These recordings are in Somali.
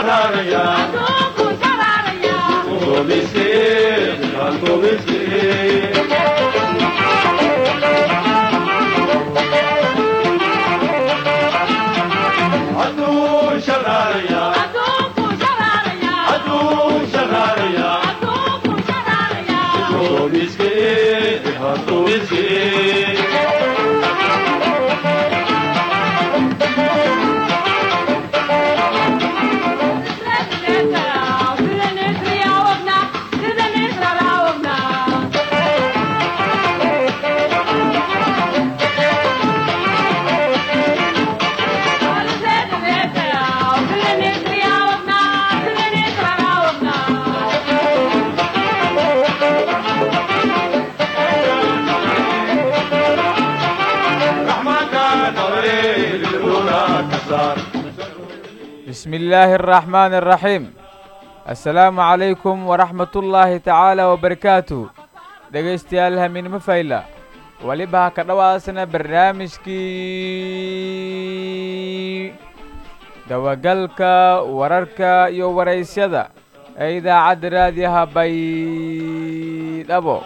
بسم الله الرحمن الرحيم السلام عليكم ورحمة الله تعالى وبركاته dhegaystayaal hamiinimo fayla weliba ha ka dhowaasana barnaamijkii dabagalka wararka iyo waraysyada ee idaacadda raadiyaha baydhabo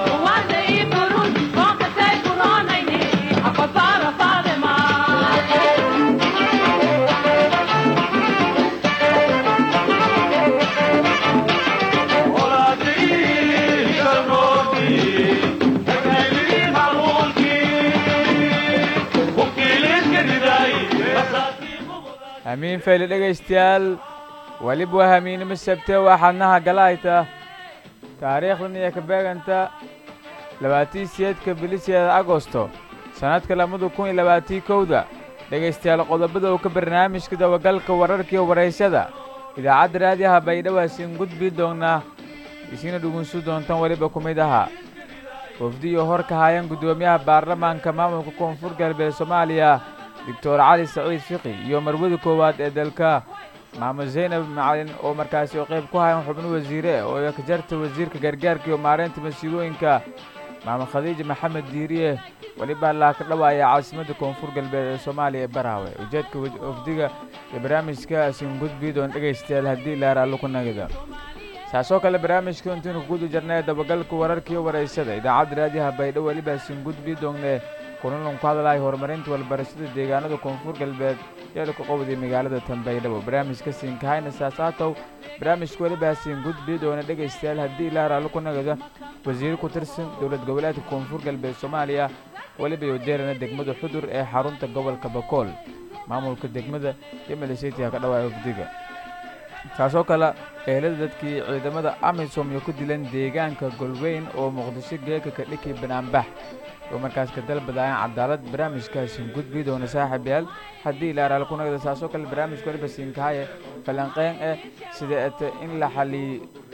hamiin fayle dhegaystayaal weliba waa hamiinimo sabte waxaadnaha galahayta taariikhdan iyo ka beeganta labaatii siyeedka biliseeda agosto sannadka labada kun iyo labaatii kowda dhegaystayaal qodobada uu ka barnaamijka dabagalka wararkiiyo waraysyada idaacadda raadiyaha baydhabo hasiin gudbi doonnaa isina dhugunsu doontaan weliba ku mid ahaa wafdiyo hor ka haayeen guddoomiyaha baarlamaanka maamulka koonfur galbeed soomaaliya doctor cali saciid fiqi iyo marwada koowaad ee dalka maamud zaynab macalin oo markaasi oo qayb ku hayan xubno wasiire oo ka jarta wasiirka gargaarka iyo maareynta masiibooyinka maamud khadiija maxamed diiriye weliba allaa ka dhawaaya caasimadda koonfur galbeed ee soomaaliya ee baraawe ujeedka wafdiga iyo barnaamijka asin gudbi doon dhegaystayaal haddii laaraallo ku nagida saasoo kale barnaamijka intaynu kuguda jarnay dabagalka wararkiiyo waraysada idaacadda raadiyaha baydho weliba asin gudbi doonne kulanlan ku hadlahay horumarinta walbarashada deegaanada koonfur galbeed iyada ku qowday magaalada tanbaydhabo barnaamijka siinkahayna saasaatow barnaamijka weliba siin gudbi doona dhegaystayaal haddii ilaa raallo ku nagada wasiiro ku tirsan dowlad goboleedka koonfur galbeed soomaaliya weliba yojeerana degmada xudur ee xarunta gobolka bakool maamulka degmada iyo maliseytiga ka dhawaaya wafdiga taasoo kale eelada dadkii ciidamada amisom iyo ku dilan deegaanka golweyn oo muqdisho geeka ka dhiki banaanbax oo markaas ka dalbadaayaan cadaalad barnaamijkaasin gudbi doona saaxiib yaal haddii ilaaraal ku nagda saasoo kale barnaamijka waliba siinkahaye falanqeyn eh sida ete in la xaliy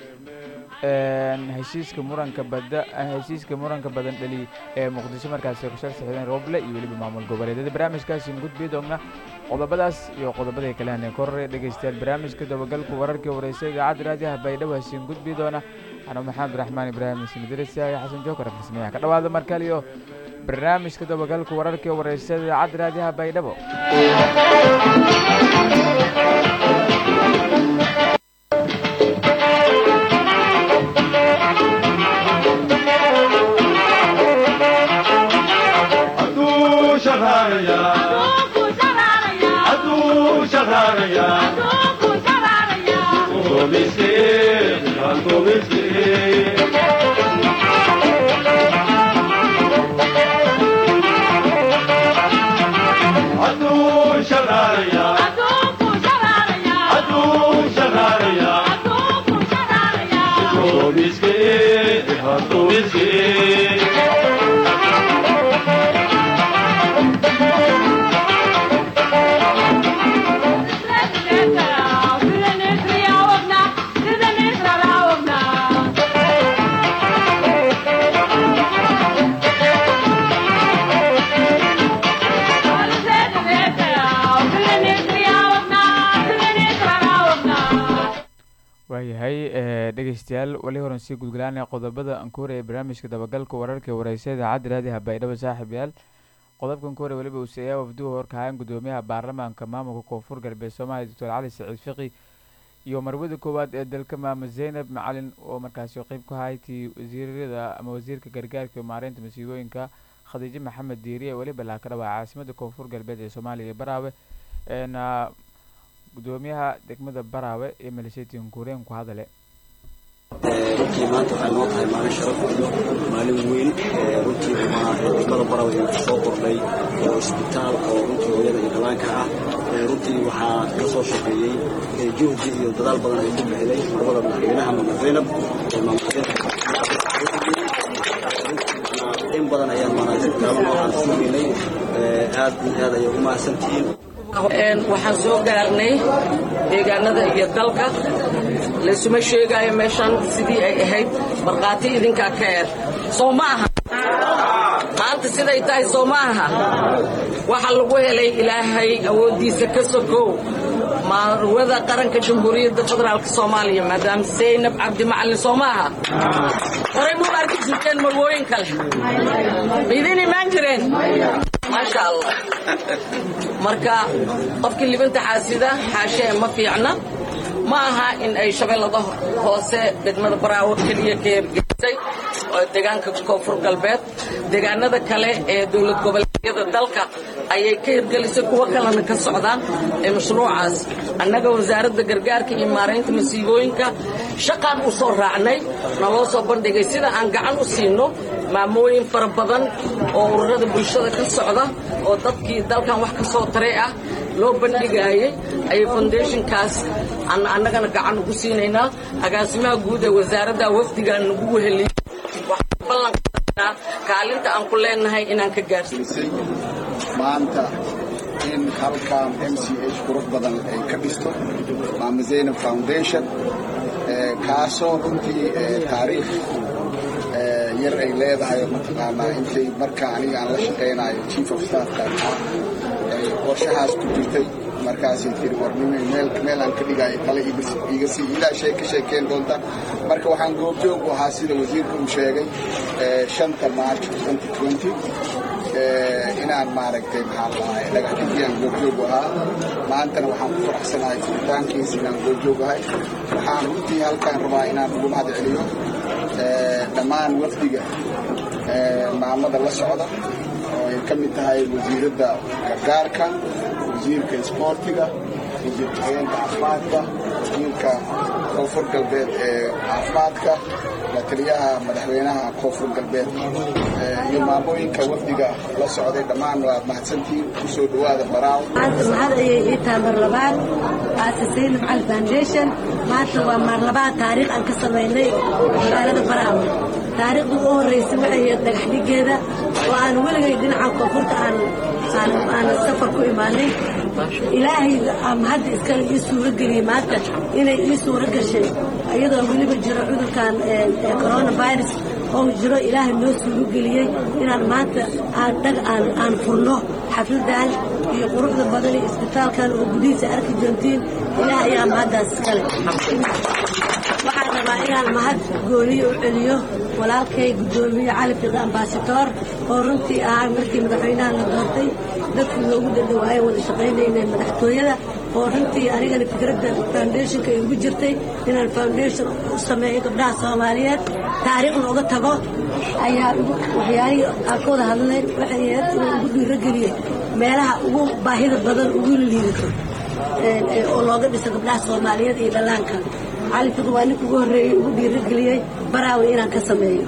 heshiiska muranka bada heshiiska muranka badan dhali ee muqdisho markaasi ku sharsaxdeen rooble iyo weliba maamul goboleedyada barnaamijkaasin gudbi doona qodobadaas iyo qodobaday kale haneen korre dhegaystayaal barnaamijka dabagalku wararkii waraysa idaacadda raadiyaha baydhabo hasiin gudbi doona anuu maxamed raxmaan ibraahim ismidirisa iyo xasan jookar farsmeeyaha ka dhawaada mar kale iyo barnaamijka dabagalka wararkii waraysa idaacadda raadiyaha baydhabo waayahay dhegaystayaal weli horan sii gudgalaanaya qodobada aan ku horaya barnaamijka dabagalka wararka waraysa idaacadda raadiyaha baydhabo saaxiib yaal qodobkan ku hore weliba uu seeyaa wafduhu horkahayan gudoomiyaha baarlamaanka maamulka koonfur galbeed soomaaliya doctor cali saciid fiqi iyo marwada koowaad ee dalka maamud zaynab macalin oo markaasi qeyb ku haytii wasiirada ama wasiirka gargaarka iyo maareynta masiibooyinka khadiijo maxamed diiriye weliba laakadhawaa caasimada koonfur galbeed ee soomaaliya iyo baraawe eena gudoomiyaha degmada baraawe iyo malishetiin guureen ku hadale runtii maanta waxay noo tahay maalin sharaf iyo maalin weyn runtii waa degmada baraw ee soo kordhay oo isbitaal oo runtii hooyada iyo dhallaanka ah runtii waxaa ka soo shaqeeyey juhdi iyo dadaal badan ay ku bixiday labada madaxweynaha maamud zaynab in badan ayaan maanaa isbitaallo noocan sugeynay aad iyo aad ayay u mahadsantihiin waxaan soo gaarnay deegaanada iyo dalka laysuma sheegaayo meeshaan sidii ay ahayd markhaati idinkaa ka eer soo ma aha maanta siday tahay soo ma aha waxa lagu helay ilaahay awooddiisa ka sokow marwada qaranka jamhuuriyadda federaalk soomaaliya maadaam zaynab cabdi macalin soo ma aha horay muu arki jirteen marwooyin kale maidin imaan jireen maasha allah marka qofkii libinta xaasida xaashee ma fiicna ma aha in ay shabeellada hoose degmada baraawo keliya ka hergelisay oo deegaanka koonfur galbeed deegaanada kale ee dowlad goboleedyada dalka ayay ka hirgelisay kuwo kalena ka socdaan ee mashruucaas annaga wasaaradda gargaarka iyo maaraynta masiibooyinka shaqaan u soo raacnay naloo soo bandhigay sida aan gacan u siino maamooyin fara badan oo ururada bulshada ka socda oo dadkii dalkan wax ka soo taray ah loo bandhigaayay ayay foundationkaas annagana gacan ugu siinaynaa agaasimaha guud ee wasaaradda wafdigaan nagu weheliyey waxaan ballan qaadnaa kaalinta aan ku leenahay inaan ka gaarsiisay maanta in halkan m c h qurux badan ay ka dhisto maama zaynab foundation kaasoo runtii taariikh yar ay leedahay mataqaanaa intay marka aniga aan la shaqaynayo chief of staffka ah qorshahaas ku jirtay markaasay tiri warnime meel aan ka dhigaayo tale iga sii ilaa shay ka sheekeen doonta marka waxaan goobjoog u ahaa sida wasiirka uu sheegay shanta march inaan maaragtay maxaa lahay dhagaxdhigii aan goobjoog u ahaa maantana waxaan ku faraxsanahay furitaankiisa inaan goobjoog ahay waxaan runtii halkaan rabaa inaan ugu mahad celiyo dhammaan wafdiga maamada la socda oo ay ka mid tahay wasiiradda gargaarka wasiirka isboortiga wasiir ku-xigeenka caafimaadka wasiirka koonfur galbeed ee caafimaadka la taliyaha madaxweynaha koonfur galbeed iyo maamooyinka wafdiga la socday dhammaan waad mahadsantihiin kusoo dhawaada baraaw maanta mahad ayay ii tahay mar labaad aasasay nafcal foundation maanta waa mar labaad taariikh aan ka samaynay magaalada baraaw taariikhda ugu horraysay waxay ahayd dhagax dhigeeda oo aan weligay dhinaca koonfurta aan aan safar ku imaanay ilaahay hadda iskale ii suuro geliyey maanta inay ii suuro gashay iyadoo weliba jiro cudurkan coronavirus oo jiro ilaahay noo suuro geliyey inaan maanta aan dhag aan aan furno xafladan iyo quruxda badan iyo isbitaalkan oo gudihiisa arki doontiin ilaah ayaa mahaddaas iskale waxaan rabaa inaan mahad gooniyo u celiyo walaalkay guddoomiye cali fiqi ambaasatoor oo runtii ahaa markii madaxweynaha la doortay dadku loogu dhadhawaayo wada shaqaynayna madaxtooyada oo runtii anigana fikradda foundationka ay ugu jirtay inaan foundation u sameeyo gabdhaha soomaaliyeed taariikhna uga tago ayaa waxyaalihii aan ka wada hadlay waxay ahayd inuu ugu dhiirogeliyey meelaha ugu baahida badan ugu liidato oo looga dhiso gabdhaha soomaaliyeed iyo dhallaanka cali fiqi waa ninka ugu horreeyey ugu dhiirogeliyey baraawi inaan ka sameeyo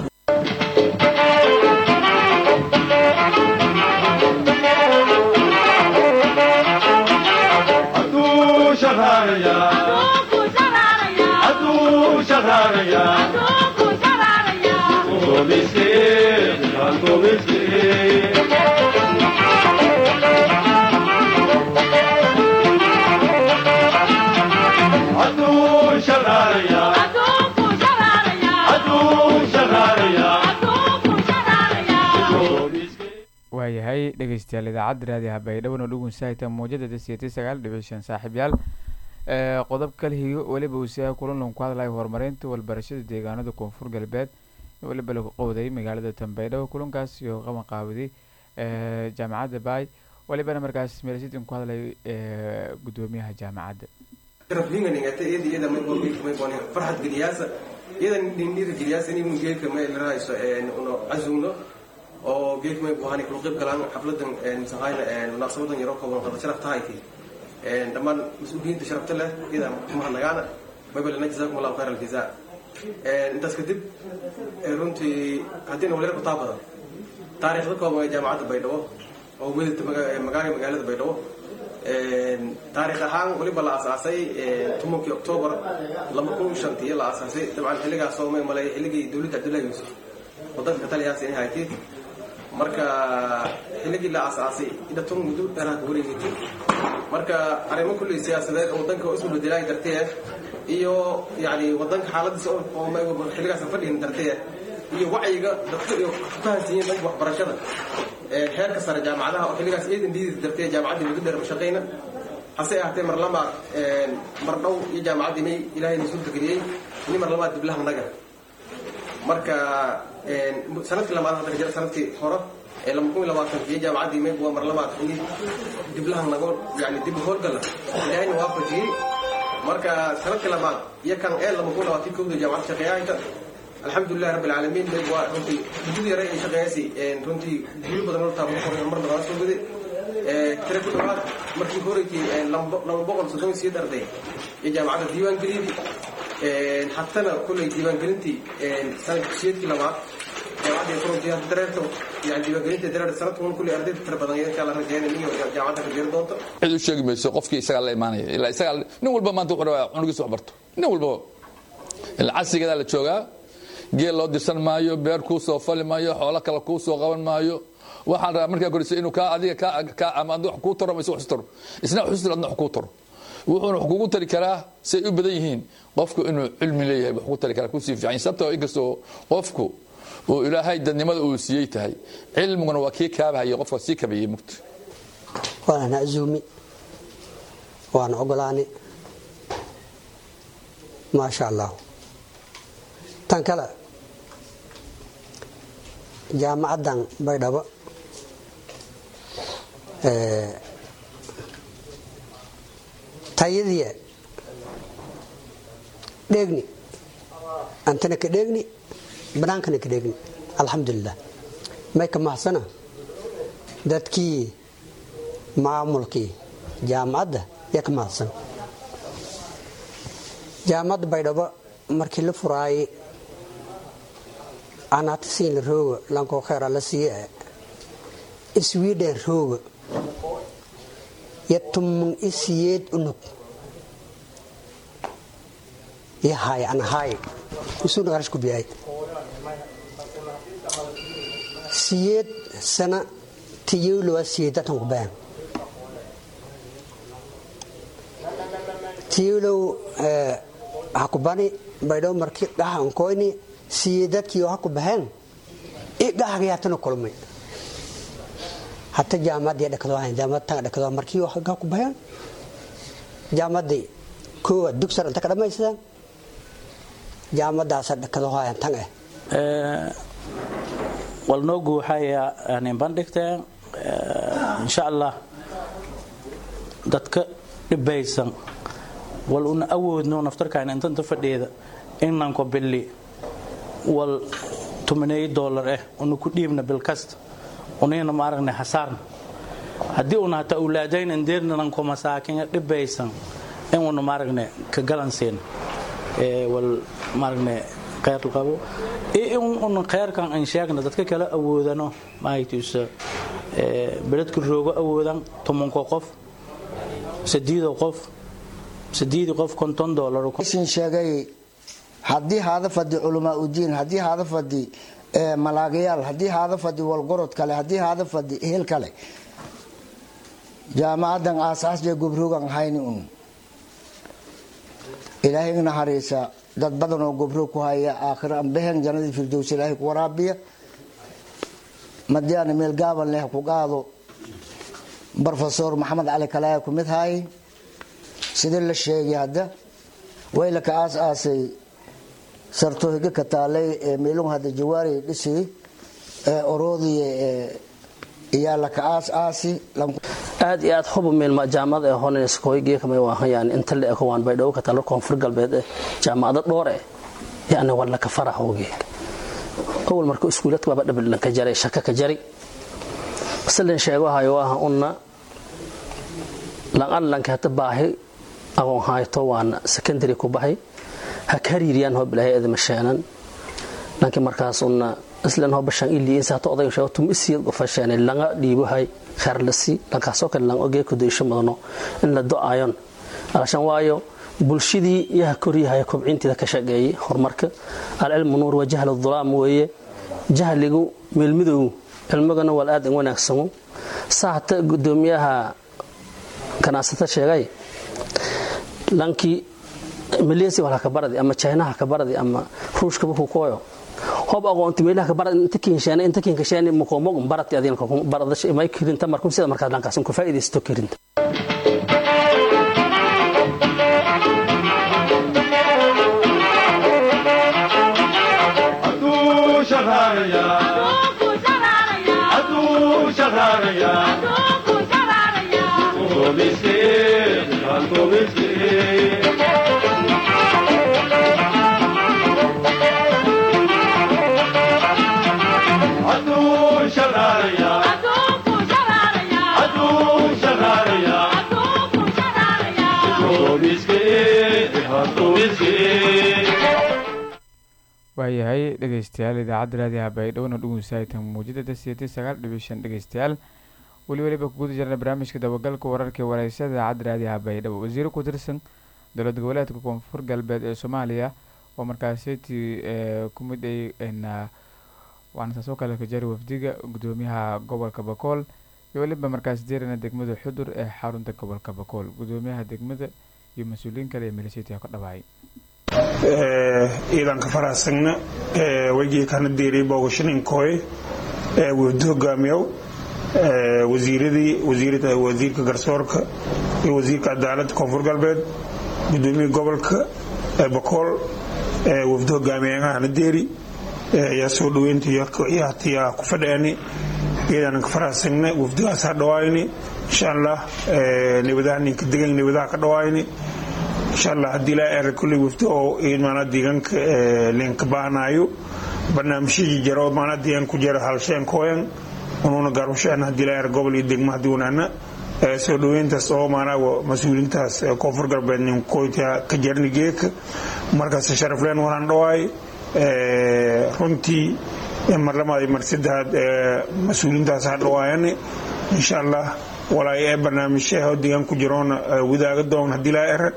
waayahay dhegeystayaal idaacadda raadi habaydhawan oo dhugunsahayta muujada dasiyatii sagaal dhibic shan saaxiibyaal qodob kalihiyo weliba uusiyaha kulanlan ku hadlaya horumarinta walbarashada deegaanada koonfur galbeed weliba lagu qowday magaalada tambaydhabo kulankaas iyo qaban qaawaday jaamacadda baay walibana markaas meelsidin ku hadlay gudoomiyaha jaamacadda rabhinganingata iyada iyada may borgeeka may bonin farxad geliyaasa iyada nindhira geliyaasa inaynu geeka may larahayso uno cazugno oo geeka may buhani kula qayb galaan xafladan misahayna munaasabadan yaroo kooban qada sharaf tahayti dhammaan mas-uuliyiinta sharafta leh iyada mahadnagaana mabalana jazakum allahu khayr aljazaa intaas kadib runtii haddiina waliba kutaa badan taariikhda kooban ee jaamacadda baydhabo oo wedata magaala magaalada baydhabo taariikh ahaan weliba la asaasay tobankii oktoobar laba kun shantii la asaasay dabcan xilligaas oo may malay xilligii dowladda cabdullahi yuusuf wadanka taliyaas inay haytid marka xilligii la asaasay idhaton muddo dheeraha ka wareegatay marka arrimo kulley siyaasadeed oo wadanka isu bedelaayi dartee iyo yani wadanka xaaladiisa oo xilligaas fadhihin dartee iyo wacyiga dadka iyo ku fahansiiyeen dhanka waxbarashada heerka sare jaamacadaha oo xilligaas iyadan dhiidi dartee jaamacaddii muddo dheer mashaqayna hase ahaatee mar labaad mar dhow iyo jaamacaddii may ilaahayna suurta geliyey ini mar labaad diblaha naga marka sanadkii labaad hadda jira sanadkii hore ee laba kun iyo labaatanki iyo jaamacaddii may waa mar labaad ini diblaha nago yani dib howlgala ilaahayna waafajiyey marka sanadkii labaad iyo kan ee laba kun labaatii kowda jaamacadda shaqeeyahayta alxamdulilahi rabbi alcaalamiin meg waa runtii muddadii yare ay shaqeeyasi runtii guulo badan hortaa mar badan soo waday tira ku dhawaad markii horeykii laba boqol soddon iyo sideed arday iyo jaamacadda diiwaangeliyadii hatana kulley diiwaangelintii sanadka siyeedkii labaad jaamacadda runtii hadda dareerta yani diiwaangelinta dareer sanadkan kulley ardayda tira badan insha allah rajeynay iyo jaamacadda ka jeeri doonto cid u sheegi mayso qofkii isagaa la imaanaya ilaa isagaa nin walba maanta wuxuu rabaa cunugiisa wax barto nin walba ilaa casrigeedaa la joogaa geel loo dirsan maayo beer kuu soo fali maayo xoolo kale kuu soo qaban maayo waxaan rabaa markaa koreysa inuu kaa adiga kaa ama ad wax kuu taro ama wax taro isna wax taro adna wax kuu taro wuxuuna wax kugu tari karaa say u badan yihiin qofku inuu cilmi leeyahay wax ku tari karaa kusii fiican sababtoo inkastoo qofku uu ilaahay dadnimada uu siiyey tahay cilmiguna waa kii kaabahaya qofka sii kabayay mugta waana azuumi waana ogolaani maasha allah tan kale jaamacaddan baydhabo tayadiya dheegni antana ka dheegni banaankana ka dheegni alxamdulilah may ka mahadsana dadkii maamulkii jaamacadda yaa ka mahadsan jaamacadda baydhabo markii la furaayay anaata siinla rooga lankoo kheyra la siiye sweden rooga yo tumun i siyeed unug iyo haay ana haay usuna qarash ku biyaay siyeed sana tiyowlowaa siyeedatan ku baan tiyowlow ha ku bani baydhabo markii dhaha ankoyni siyeedadkii ha ku baheen i dhahagay hatana kulmay hata jaamaddii dhakadoo jaamad dhakadoo markii ha ku baheen jaamaddii koowaad dugsan inta ka dhammaysadaan jaamadaasa dhakadoo hayan tan eh walnoogu waxay bandhigteen insha allah dadka dhibaysan wal una awoodno naftarkaan intanta fadheeda inanko bili wal tumaneeyo doolar ah una ku dhiibna bilkasta unayna ma aragnay hasaarna haddii una hata awlaadayn indeernananko masaakin dhibaysan in una ma aragnay ka galansiin wal ma aragnay kheyr qabo iyo in una kheyrkan aan sheegna dadka kale awoodano maaytiisa beledka roogo awoodan tobanko qof sadiido qof sadiidi qof konton doolar sin sheegay haddii haada fadi culamaa udiin haddii haada fadi malaagayaal haddii haada fadi walgorod kale haddii haada fadi hel kale jaamacadan aasaasjee gobrogan hayni un ilaahay naxariisa dad badan oo gobro ku haya aakhira ambehen jannadii firdows ilaahay ku waraabiya madiana meel gaaban leh ku qaado brofesor maxamed cali kalaaya ku mid haay sidii la sheegay hadda wayla ka aas aasay sarto higa ka taalay ee meelung hadda jawaari dhisi ee oroodiye ee iyaa la ka aas aasi aad iyo aad huba meelma jaamacada ee honeskoy geekamay waahan yani inta la eko waan baydhabo ka talo koonfur galbeed eh jaamacado dhoor eh yani waa laka faraho geeg awal marka iskuuladka waaba dhabilan ka jaray shaka ka jari silan sheego hayo ah unna lan allanka hata baahi aqoon hayto waana secondary ku bahay ha ka hariiriyaan hoo bilaahay edama sheenan laakiin markaas unna islan hoo bashaan ilii insa hata odayo sheego tum isiyad qofa sheenay langa dhiibohay khair la si lankaasoo kale lang ogee kudaysho mudano in la do-ayon alashan waayo bulshadii yaha koryahay kobcinteeda ka shaqeeyay horumarka alcilmu nuur wa jahlu dhulaam weeye jahligu meelmidow cilmigana waa aad in wanaagsamo saa hata gudoomiyaha ganacsata sheegay lankii malaysia wala ka baradi ama chinaha ka baradi ama ruushkaba ku kooyo hob aqoonti meelaha ka baradi inta kiinshaana inta kiinkashaani mukoomog barati adinka baradasha imay kirinta markum sida markaad lankaasan ku faa'iidaysto kirinta waayahay dhegeystayaal idaacadda raadiyaha baydhowna dhugunsaayitan muujadada sideetan sagaal dhibic shan dhegeystayaal weli weliba kuguda jirna barnaamijka dabagalka wararka wareysada idaacadda raadiyaha baydhabo wasiiro ku tirsan dowlad goboleedka koonfur galbeed ee soomaaliya oo markaasiti ku mid ay waana taasoo kale ka jari wafdiga gudoomiyaha gobolka bakool iyo weliba markaas dirana degmada xudur ee xarunta gobolka bakool gudoomiyaha degmada iyo mas-uuliyiin kale ee milisitiga ka dhawaayay ciidanka faraasagna wegii kana diiray boogashaninkoy wafdi hogaamiyow wasiiradii wasiirka garsoorka iyo wasiirka cadaaladda koonfur galbeed gudoomiya gobolka bakool wafdi hogaamiyahana deeri ayaa soo dhaweynta hatiyaa ku fadheeni ciidanka faraasagna wafdigaas ha dhawaayni insha allah nabadaha ninka degan nabadaha ka dhawaayni insha allah haddii laa era kulley wafdi oo maanaa deegaanka leenka baahanayo barnaamijyadii jaro maanaa deegaan ku jara halsheen kooyan unuuna gaarushaan haddii laa era gobol iyo degmo haddii wanaana soo dhaweyntaas oo maanaa mas-uuliintaas koonfur galbeed ninkoyta ka jarni geeka markaas sharafleen walaan dhawaay runtii marlamaad iyo mar saddexaad mas-uuliintaas ha dhawaayane insha allah walaay ee barnaamijyaha deegaan ku jiroona wadaaga doon haddii laa era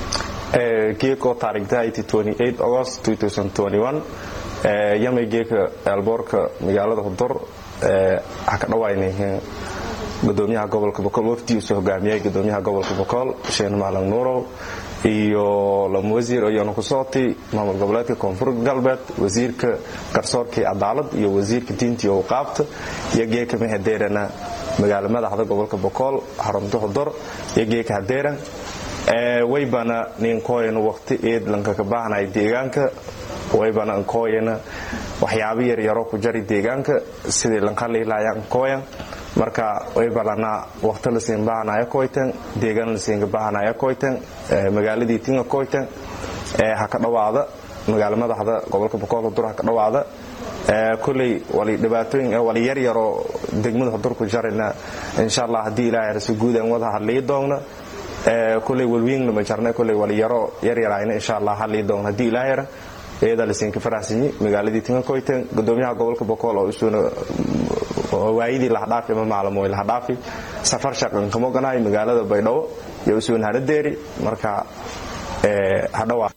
geeko taarikhdahayti 28 august 2021 yamay geeka eelboorka magaalada hudur ha ka dhawaynay gudoomiyaha gobolka bokool wafdigiisu hogaamiyay gudoomiyaha gobolka bokool sheen maalan nuurow iyo lama wasiir ayaanu ku sootay maamul goboleedka koonfur galbeed wasiirka garsoorkii cadaalad iyo wasiirka diintii awqaabta iyo geeka mehadeerana magaala madaxda gobolka bokool xarunta hudur iyo geeka hadeeran waybana ninkooyana waqti eed lankaka baahnay deegaanka waybana nkooyana waxyaabo yaryaro ku jari deegaanka sidii lankaliilaya nkooyan marka waybalana waqti lasiin baahnaya koytan deegaan lasiinka baahnaya koytan magaaladii tinga koytan ha ka dhawaada magaala madaxda gobolka bokool hudur ha ka dhawaada kuley wali dhibaatooyin wali yaryaroo degmada hudur ku jarina insha allah haddii ilaahay rasu guudan wada hadlii doogna kuley walwiingna ma jarna kuley wali yaro yaryarayna insha allah hadlii doogna haddii ilaahay ra iyada lasiinka faraxsanyi magaaladii tinga koytan gudoomiyaha gobolka bokool oo isuuna waayidii lahadhaafi ama maalmoy lahadhaafi safar shaqan kama oganahay magaalada baydhabo iyo usuun hanadeeri marka hadhawaa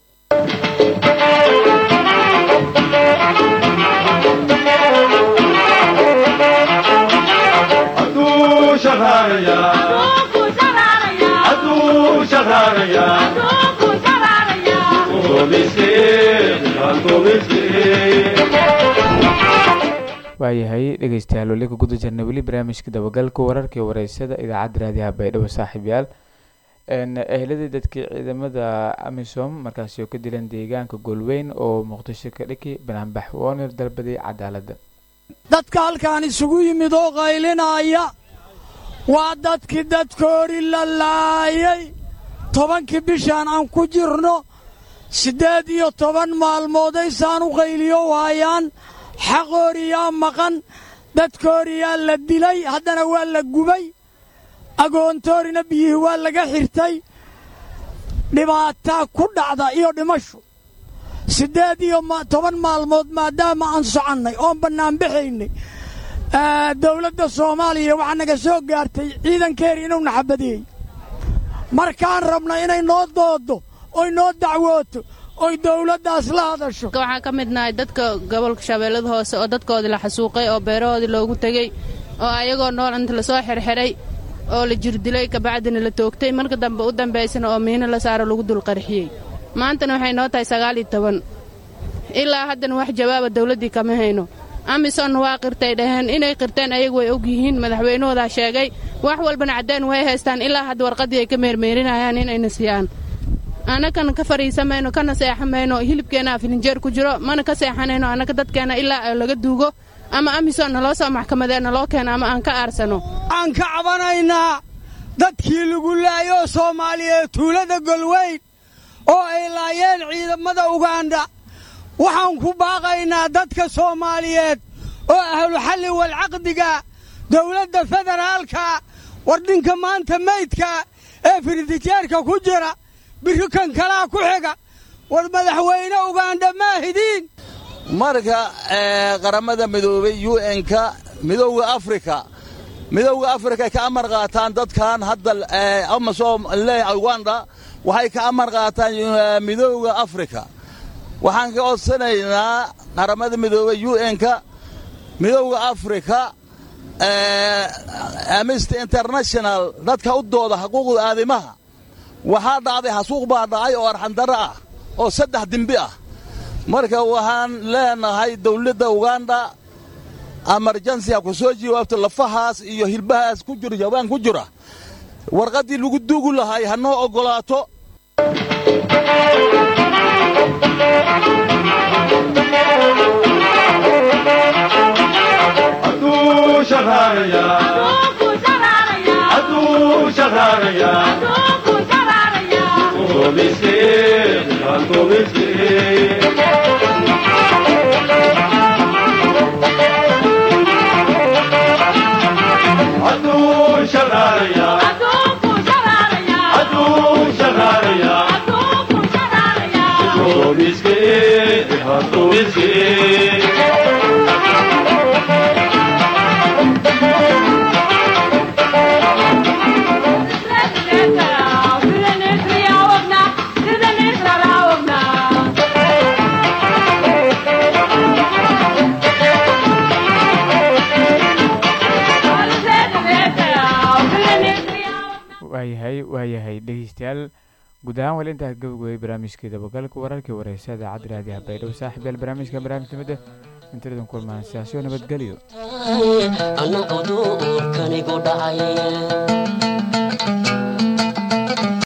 waayahay dhegeystayaal weli ka guda jirna weli barnaamijka dabagalka wararka iyo wareysada idaacadda raadiyaha baydhabo saaxiibyaal ehladii dadkii ciidamada amisom markaasi oo ka dilan deegaanka goolweyn oo muqdisho ka dhiki banaanbax woonir dalbaday cadaaladda dadka halkaan isugu yimid oo qaylinaya waa dadkii dadkoori la laayay tobankii bishaan aan ku jirno siddeed iyo toban maalmoodaysaan u qayliyo waayaan xaqooriyaa maqan dadkooriyaa la dilay haddana waa la gubay agoontoorina biyihii waa laga xirtay dhibaataa ku dhacda iyo dhimashu siddeed iyo toban maalmood maadaama aan soconnay oon bannaanbaxaynay dawladda soomaaliya waxaa naga soo gaartay ciidankeeri inuu naxabadeeyey markaan rabna inay noo doodo oy noo dacwooto oy dawladdaas la hadasho waxaan ka mid nahay dadka gobolka shabeellada hoose oo dadkoodii la xasuuqay oo beerahoodii loogu tegey oo ayagoo nool inta lasoo xirxiray oo la jirdilay kabacdina la toogtay marka dambe u dambaysana oo miino la saaro lagu dulqarxiyey maantana waxay noo tahay sagaal iyo toban ilaa haddana wax jawaaba dawladdii kama hayno amisom waa qirtay dhaheen inay qirteen ayagu way og yihiin madaxweynahoodaa sheegay wax walbana caddeen way haystaan ilaa hadda warqaddii ay ka meermeerinayaan inayna siiyaan annakana ka fadhiisamayno kana seexamayno hilibkeenna filinjeer ku jiro mana ka seexanayno annaka dadkeenna ilaa laga duugo ama amisom naloo soo maxkamadee naloo keeno ama aan ka aarsano waxaan ka cabanaynaa dadkii lagu laayoo soomaaliyeed tuulada golweyn oo ay laayeen ciidamada ugandha waxaan ku baaqaynaa dadka soomaaliyeed oo ahluxalli walcaqdiga dawladda federaalka wardhinka maanta meydka ee firdijeerka ku jira biri kan kalaa ku xiga war madaxweyne ugandha maahidiin marka qaramada midoobay un-ka midowda afrika midowda afrika ay ka amar qaataan dadkan hadda amasom leeyahay uganda waxay ka amar qaataan midowda afrika waxaan ka codsanaynaa qaramada midoobay un-ka midowda afrika amnesty international dadka u dooda xuquuqda aadimaha waxaa dhacday xasuuq baa dhacay oo arxandarro ah oo saddex dembi ah marka waxaan leenahay dawladda uganda amarjansiha ku soo jawaabto lafahaas iyo hilbahaas ku jiro jawaan ku jira warqaddii lagu duugi lahay ha noo oggolaato waayahay waayahay dhegeystayaal guud ahaan weli intaa gabagooyay barnaamijkii dabagalka wararkii wareysa idaacadda raadiyaha baydhabo saaxib yaal barnaamijka barnaamijnimada intadan kulmaan siyaasiyo nabadgelyo anagu duurkanigu dhacay